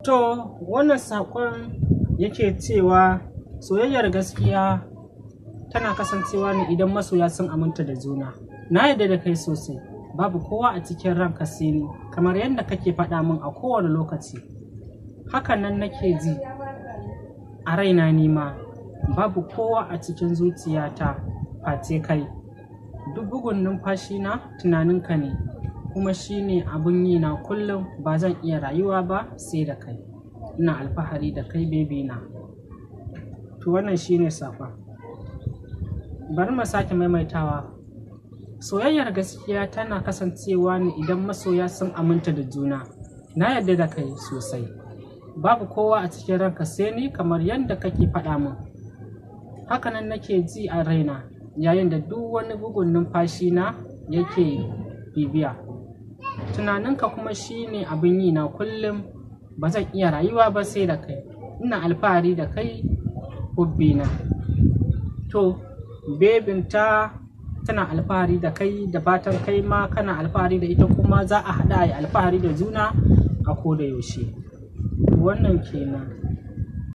To wannan saƙon yake cewa soyayyar gaskiya tana kasancewa ne idan masoya sun aminta da juna. Na yarda da kai sosai, babu kowa a cikin ranka sai ni, kamar yadda kake faɗa min a kowane lokaci. Hakan nan nake ji a raina nima, babu kowa a cikin zuciyata face kai. Duk bugun numfashina tunaninka ne, kuma shi ne abun yi na kullum. Ba zan iya rayuwa ba sai da kai. Ina alfahari da kai baby na. To wannan shine saƙon. Bari mu sake maimaitawa. Soyayyar gaskiya tana kasancewa ne idan masoya sun aminta da juna. Na yarda da kai sosai. Babu kowa a cikin ranka sai ni kamar yadda kake faɗa min. Hakanan nake ji a raina yayin da duk wani bugun numfashina yake bibiya. Tunaninka kuma shi ne abin yi na kullum. Ba zan iya rayuwa ba sai da kai. Ina alfahari da kai hubby na. To, bebin ta tana alfahari da kai da fatan kai ma kana alfahari da ita kuma za a haɗa a yi alfahari da juna a ko da yaushe. Wannan kenan.